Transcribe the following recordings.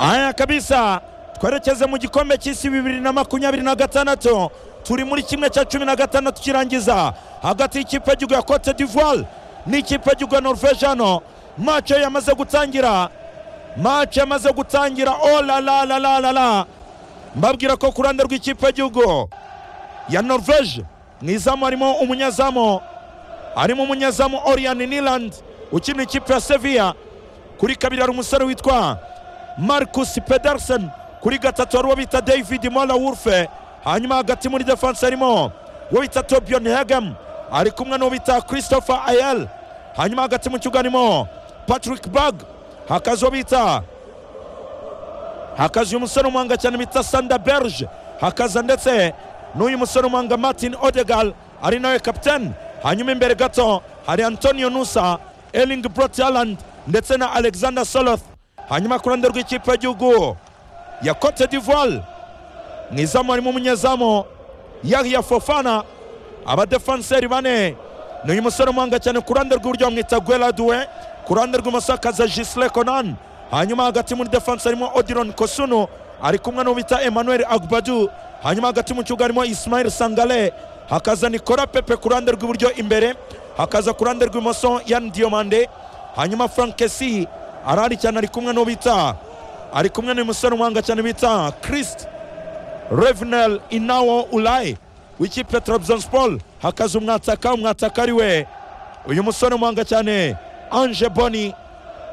aya kabisa twerekeze mu gikombe cy'isi bibiri na makumyabiri na gatandatu turi muri kimwe cya cumi na gatandatu kirangiza hagati y'ikipe y'igihugu ya cote d'ivoire n'ikipe y'igihugu ya norvege hano mace yamaze gutangira mace yamaze gutangira olalalalala mbabwira ko ku ruhande rw'ikipe y'igihugu ya norvege mu izamu harimo umunyezamu harimo umunyezamu oriyani nilandi ukina ikipe ya seviya kuri kabiri hari umusore witwa marcus pedersen kuri gatatu hari uwo bita david mola wurfe hanyuma hagati muri defanse harimo uwo bita tobion hegem ari kumwe n'uwo bita christopher ayel hanyuma hagati mu kibuga harimo patrick bag hakaza uwo bita hakaza uyu musore umuhanga cyane bita sanda berge hakaza ndetse n'uyu musore umuhanga martin odegal ari nawe kapitani hanyuma imbere gato hari antonio nusa eling brotaland ndetse na alexander soloth hanyuma ku ruhande rw'ikipe y'igihugu ya cote d'ivoire mu izamu harimo umunyezamu yahya fofana abadefanseri bane ni uyu musore umuhanga cyane ku ruhande rw'iburyo bamwita gweladuwe ku ruhande rw'imoso hakaza jisire konan hanyuma hagati muri defanse harimo odiron kosunu ari kumwe n'uwo bita emmanuel agbadu hanyuma hagati mu kibuga harimo ismail sangale hakaza nikora pepe ku ruhande rw'iburyo imbere hakaza ku ruhande rw'imoso yan diomande hanyuma frank kesi arahari cyane ari kumwe n'uwo bita ari kumwe n'uyu musore umuhanga cyane bita christ revenel inawo ulayi w'ikipe ya tarabuzanspol hakaza umwataka umwataka ari we uyu musore umuhanga cyane anje boni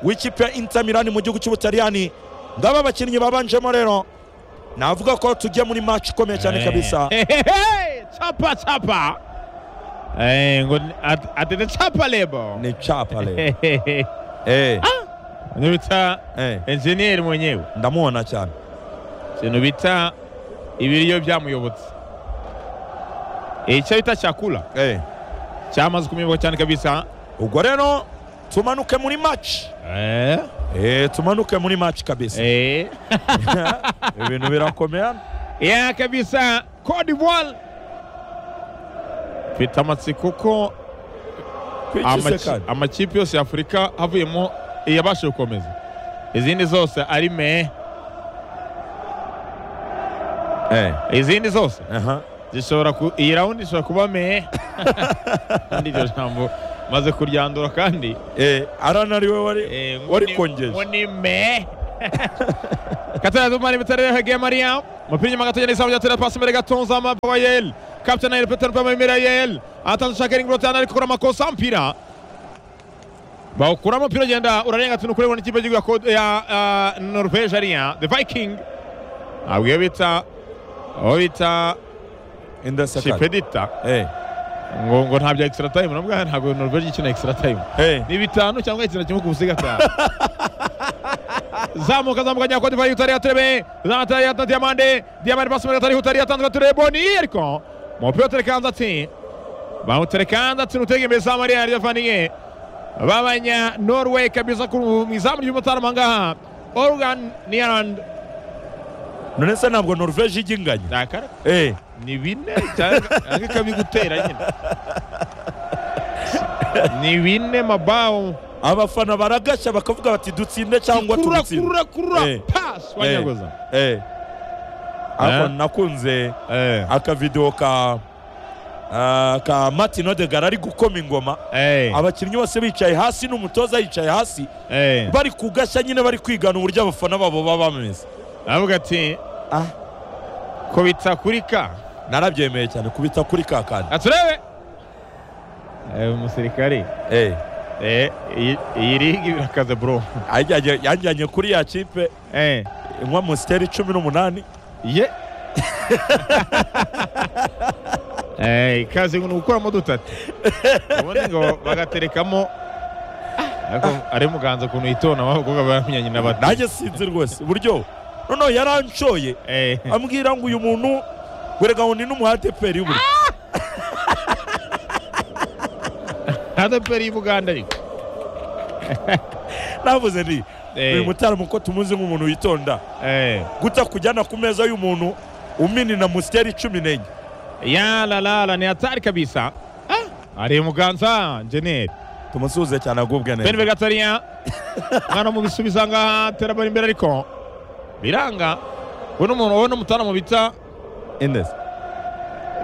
w'ikipe ya intamirani mu gihugu cy'ubutaliyani ngaba abakinnyi babanjemo rero navuga ko tugiye muri match ikomeye cyane kabisa chapa chapa eh ngo at- ati ni chapa lebo ni chapa leo Hehehe. eh Ni bita eh enjeniyeri mwenyewe ndamubona cyane ikintu bita ibiryo byamuyobotse icyo bita cyakula eh cyamaze kumibwa cyane kabisa ubwo rero tumanuke muri match eh eh tumanuke muri match kabisa eh ibintu birakomeye ya kabisa Cote d'Ivoire mfite amatsiko ko amaki- kwikisekana amakipe yose ya afurika havuyemo iyabashije gukomeza izindi zose ari me eh izindi zose aha zishobora ku iyi rawundi ishobora kuba me kandi iryo jambo maze kuryandura kandi eh arana ariwe wari Eh, ngo Wari ni- kongeje. ngo ni me katara zumari bitare hege maria mupira inyuma gato yanisamu yatera pasi imbere gato nzama pawayel kapitana yel petero pama imbere yel atanze shakering brotana ariko kora makosa mpira bawukuramo umupira ugenda urarenga tunu kurebona ikipe y'igihugu ya Code- ya ah, Norvege ariya the Viking ntabwo iyo bita aho bita indasekana Chipedita eh ngo ngo nta bya extra time nabwo ntabwo Norvege ikina extra time eh ni bitanu cyangwa ikintu kimwe ku busiga atanu zamuka zamuka nyakwa divayi utari yaterebe zanatari yatna diamande diamande pasi muri atari utari yatanzwe turebe boni ariko umupira uterekanze ati bawuterekanze ati nutega imbere za mariya ryavaniye babanya norway kabisa ku mu izamu ry'umutarama ngaha organ niland none se ntabwo norvege ijya inganya dakara eh ni bine cyangwa ikabigutera nyine ni bine mabawu abafana baragashya bakavuga bati dutsinde cyangwa kurura tumutsinde kurura kurura Eh. pasi wanyagoza eh ariko Eh. nakunze akavidewo ka ah, ka martin odegar ari gukoma ingoma abakinnyi bose bicaye hasi n'umutoza yicaye hasi bari kugashya nyine bari kwigana uburyo abafana babo baba bameze aravuga ati ko bitakurika narabyemeye cyane kubita kuri ka kandi aturebe Eh, umusirikari Eh, Eh, iyi iyi ligi birakaze bro yajyanye- yajyanye kuri ya kipe Eh, inywa amusiteri cumi n'umunani ye Eh, ikaze ngo ni ugukuramo dutatu ubundi ngo bagaterekamo ariko ari muganza ukuntu yitona wabakobwa baramenyanye na bati nanjye sinzi rwose uburyo noneho yaranshoye Eh. ambwira ngo uyu muntu werega ngo ni n'umuhateperi buri adeperi y'ubuganda ariko navuze nti Eh. uyu mutaramo ko tumuzi nk'umuntu witonda Eh. guta kujyana ku meza y'umuntu umini na musiteri cumi n'enye ya la la la ni hatari kabisa Ah, ari muganza jeneri tumusuhuze cyane agubwe ben neza vegatariya mwana mu bisubiza ngaha terabara imbere ariko biranga we n'umuntu wowe n'umutana mu bita Indes.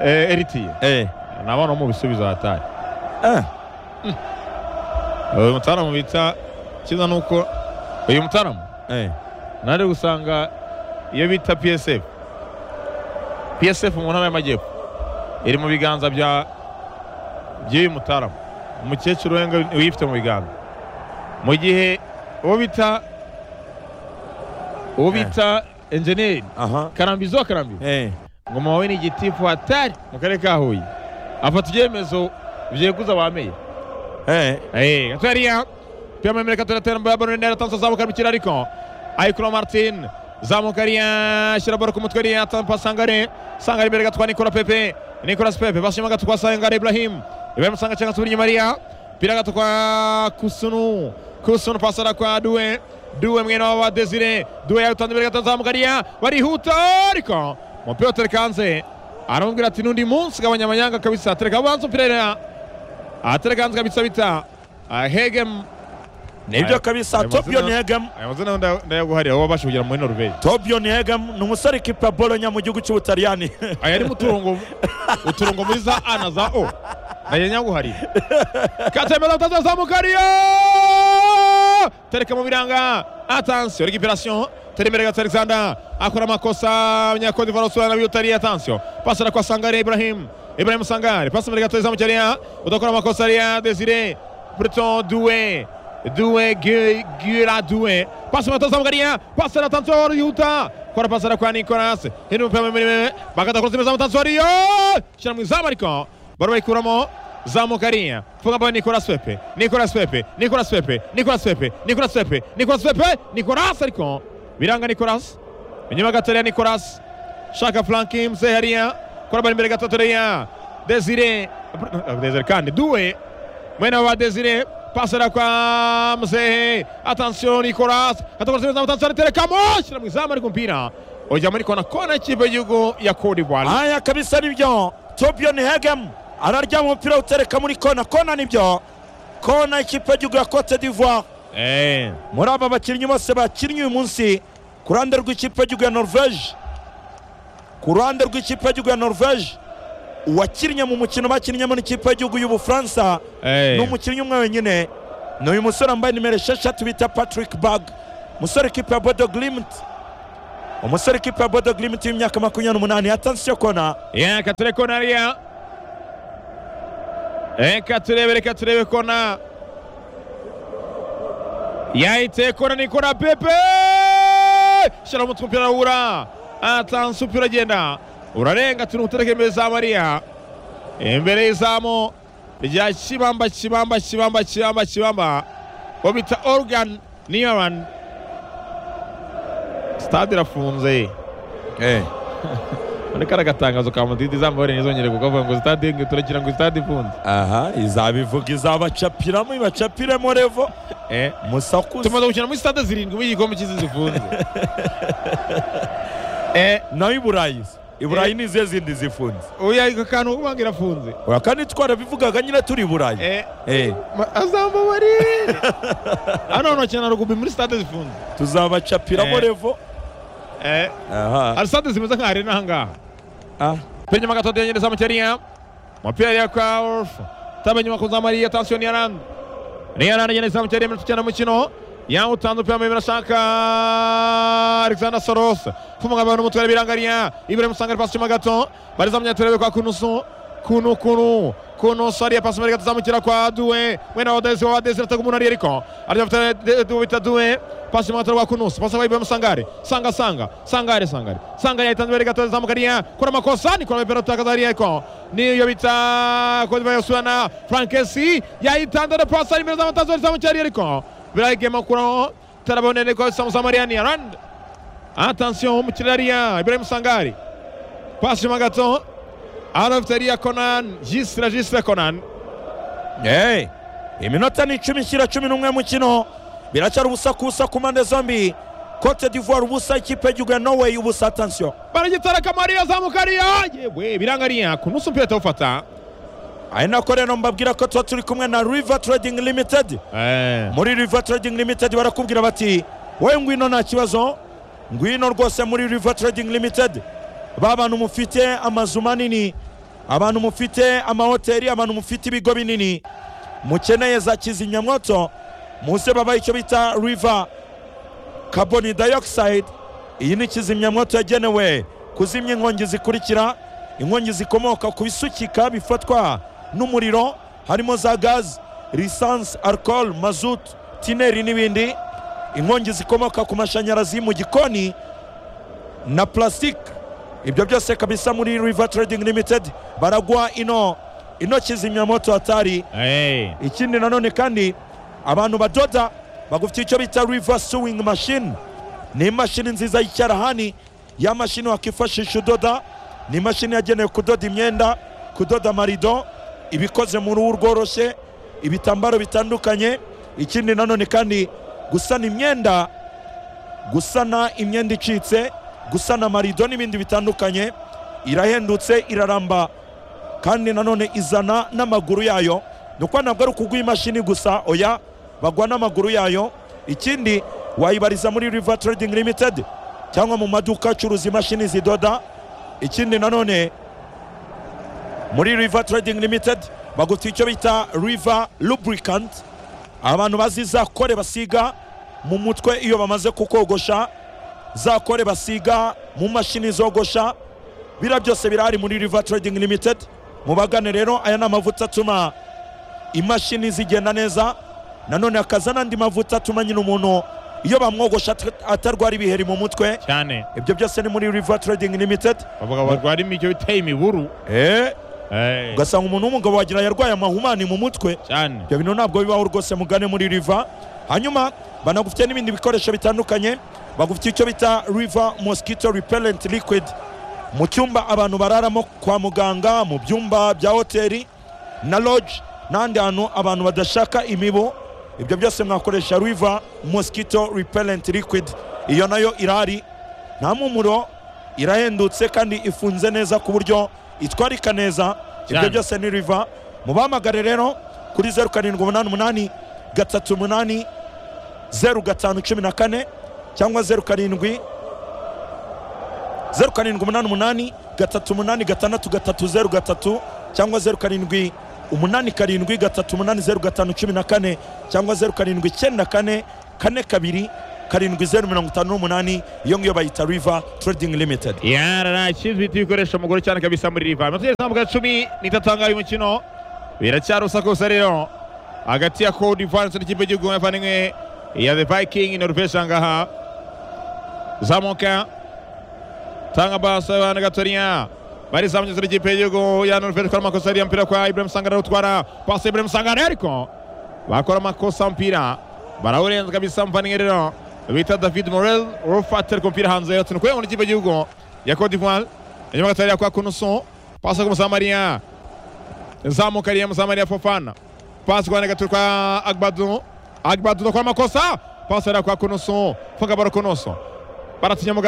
eh, eritiye Eh. nabona mu bisubizo hatari Eh. uyu mutaramu bita kiza ni uko uyu mutaramu Eh. nari gusanga iyo bita psf psf mu ntara y'amajyepfo iri mu biganza bya by'uyu mutaramu umukecuru wenga uyifite mu biganza mu gihe uwo bita uwo bita enjeniyeri Aha. karambizi wa karambizi Eh. ngoma wawe ni igitifu hatari mu karere ka huye afata ibyemezo byeguza ba meya Eh. Hey, Atveria. Piyama merekatöretlerin börjar börja ner atansa Zamukar bitir ariko. Aykula Martin. Zamukariya ashyira baro ku mutwe ariya atampa Sangare. Sangare imbere gatwa Nicola Pepe. Nicolas Pepe bashima gatwa Sangare Ibrahim. Ibrahim Sanga cyangwa subira inyuma ariya. Pira gatwa Kusunu. Kusunu pasara kwa Due. Due mwene wa Desire. Due yawutanze imbere gatwa Zamukariya. Barihuta ariko. Umupira uterekanze. Aramubwira ati n'undi munsi gabanya amanyanga kabisa. Tereka abanza umupira ariya. Aterekanze kabisa bita. Ahegem nibyo kabisa Ayo mazina- tobion hegem aya mazina nda- ndayaguhariye aho babasha kugera muri norvege tobion hegem ni umusore kipa bolonya mu gihugu cy'ubutaliyani aya arimo uturongo uturongo muri za a na za o nayo nyaguhariye katemera utazazamukariyo tereka mu biranga atansiyo regiperasiyo terembere gato alexander akora amakosa abanyakodivara usubirana biyutariye atansiyo pasara kwa sangare ibrahim ibrahim sangare pasi mbere gato izamukiriya udakora amakosa ariya desire breton duwe duwe Gu- gura duwe pasi mbere gato izamukiriya pasara atansiyo arihuta kora pasara kwa nicolas hino umupira muremure bakatakora imbere zamutansiyo ariyo shyira mu izamu ariko baro bayikuramo zamukariya funga ball Nicolas Pepe Nicolas Pepe Nicolas Pepe Nicolas Pepe Nicolas Pepe Nicolas Pepe Nicolas ariko biranga Nicolas inyuma gato ya Nicolas shaka flanki mzee hariya kora ball imbere gato hariya Desire Desire kandi duwe mwene wa Desire pasera kwa mzee attention Nicolas atakoze neza attention terekamo shira mu izamu ariko mpira ujya muri kona kona ikipe y'igihugu ya Cote d'Ivoire aya kabisa nibyo tobion hegem ararya mu mupira utereka muri kona kona nibyo kona ikipe y'igihugu ya cote d'ivoire eh muri aba bakinnyi bose bakinnye uyu munsi ku ruhande rw'ikipe y'igihugu ya norvege ku ruhande rw'ikipe y'igihugu ya norvege uwakinnye mu mukino bakinnyemo n'ikipe y'igihugu y'ubufaransa eh ni umukinnyi umwe wenyine ni uyu musore wambaye nimero esheshatu bita patrick bag umusore kipe ya bodo glimt umusore kipe ya bodo glimt w'imyaka makumyabiri n'umunani atansiyo kona reka turebe kona hariya reka turebe reka turebe kona yahiteye kona ni kona pepe shyira umutwe umupira wura atansi umupira agenda urarenga turi gutereka imbere za mariya imbere y'izamu rya kibamba kibamba kibamba kibamba kibamba uwo bita organ niyaman sitade irafunze muri kari agatangazo ka mudidi izambore ntizongere kuko avuga ngo sitade ngo turakira ngo sitade ifunze aha izabivuga izabacapiramo ibacapiremo revo eh musakuza tumaze gukina muri sitade zirindwi muri igikombe cy'isi zifunze eh nayo iburayi iburayi Eh. ni izihe zindi zifunze oya aka kantu ubanga irafunze oya kandi twarabivugaga nyine turi iburayi eh Eh, azambabarire hano hantu bakina na rugubi muri sitade zifunze tuzabacapiramo Eh. revo eh aha hari sitade zimeze nka arena ahangaha Ah. Penye magato de nyereza mukeriya. Mupira ya kwa Orf. Tabe nyuma kuza Maria attention ya Rand. Ni Rand nyereza mukeriya mu tukana mukino. Ya utandu pia mimi nashaka Alexander Soros. Fumunga abantu mutware birangariya. Ibrahim Sangare pass chuma gato. Bariza munyaterebe kwa kunusu. Kunu kunu. Kunu sari ya pass mari gato zamukira kwa Duwe. Mwena odezi wa odezi rata kumuna riko. Arya mutare Duwe bita Duwe. Pass chuma gato kwa kunusu. Pass wa Ibrahim Sangare. Sanga sanga. Sangare sangare. Sangare ya itandu gato zamukariya. Kuna makosa ni kuna mepero taka zari yako. Ni yobita kwa Duwe Yoswana. Frankesi ya itandu na pass ari meza mutazo zamukariya riko. Birai gema kuro. Tarabone ni kwa Samu Samariani ya Rand. Attention umukiriya ariya Ibrahim Sangari. Pasi chuma gato. Arafite ariya Conan. Jisira Jisira Conan. Hey, iminota ni icumi shyira cumi n'umwe mukino biracyari ubusakusa ku mpande zombi cote d'ivoire ubusa ikipe y'igihugu ya norway ubusa atansiyo Baragitara Kamariya azamuka ariya. Yewe biranga ariya. Kunusu mpira atawufata. ari nako rero mbabwira ko tuba turi kumwe na river trading limited Eh. muri river trading limited barakubwira bati wowe ngwino nta kibazo ngwino rwose muri river trading limited ba bantu mufite amazu manini abantu mufite amahoteli abantu mufite ibigo binini mukeneye za kizimyamwoto muze babaha icyo bita river carbon dioxide iyi ni kizimyamwoto yagenewe kuzimya inkongi zikurikira inkongi zikomoka ku bisukika bifatwa n'umuriro harimo za gazi lisansi alcohol mazutu tineri n'ibindi inkongi zikomoka ku mashanyarazi mu gikoni na plastique ibyo byose kabisa muri river trading limited baragwa ino ino kizimyamoto hatari Hey. ikindi nanone kandi abantu badoda bagufitiye icyo bita river sewing machine ni imashini nziza y'icyarahani ya mashini wakifashisha udoda ni imashini yagenewe kudoda imyenda kudoda amarido ibikoze mu ruhu rworoshye ibitambaro bitandukanye ikindi nanone kandi gusana imyenda gusana imyenda icitse gusana amarido n'ibindi bitandukanye irahendutse iraramba kandi nanone izana n'amaguru yayo ni ukuba ntabwo ari ukugwa imashini gusa oya bagwa n'amaguru yayo ikindi wayibariza muri river trading limited cyangwa mu maduka acuruza imashini zidoda ikindi nanone muri river trading limited bagufitiye icyo bita river lubricant abantu bazi za kore basiga mu mutwe iyo bamaze kukogosha za kore basiga mu mashini zogosha bira byose birahari muri river trading limited mubagane rero aya ni amavuta atuma imashini zigenda neza nanone hakaza n'andi mavuta atuma nyine umuntu iyo bamwogosha at- atarwara ibiheri mu mutwe cyane ibyo byose ni muri river trading limited bavuga barwara imijyo biteye imiburu Eh, Hey. ugasanga umuntu w'umugabo wagira yarwaye amahumane mu mutwe cyane ibyo bintu ntabwo bibaho rwose mugane muri riva hanyuma banagufite n'ibindi bikoresho bitandukanye bagufitiye icyo bita riva mosquito repellent liquid mu cyumba abantu bararamo kwa muganga mu byumba bya hoteli na lodge n'ahandi hantu abantu badashaka imibu ibyo byose mwakoresha riva mosquito repellent liquid iyo nayo irahari nta mpumuro irahendutse kandi ifunze neza ku buryo itwarika neza ibyo Cyane. byose ni riva mubahamagare rero kuri zeru karindwi umunani umunani gatatu umunani zeru gatanu cumi na kane cyangwa zeru karindwi zeru karindwi umunani umunani gatatu umunani gatandatu gatatu zeru gatatu cyangwa zeru karindwi umunani karindwi gatatu umunani zeru gatanu cumi na kane cyangwa zeru karindwi icyenda kane kane kabiri karindwi zeru mirongo itanu n'umunani iyo ngiyo bayita riva trading limited yarara kizwi bita ibikoresho mugore cyane kabisa muri riva amatugeze ntabwo cumi n'itatanga uyu mukino biracyari usakosa rero hagati ya Cote d'Ivoire ndetse n'ikipe y'igihugu y'abavandimwe ya the viking norvesha ngaha zamuka tanga basa ya gatonya barizamukiza n'ikipe y'igihugu ya norvesha ikora amakosa ariya mupira kwa ibrahim sangara utwara pasi ya ibrahim sangara ariko bakora amakosa umupira barawurenza kabisa muvandimwe rero bita david morel urufatira ku mupira hanze yatsinda kuri ngo n'ikipe y'igihugu ya cote d'ivoire inyuma gatarira kwa kunusu pasi ku musamariya zamuka ariya musamariya fofana pasi ku gatatu kwa agbadu agbadu no kwa makosa pasi ariya kwa kunusu funga baro kunusu baratinya mu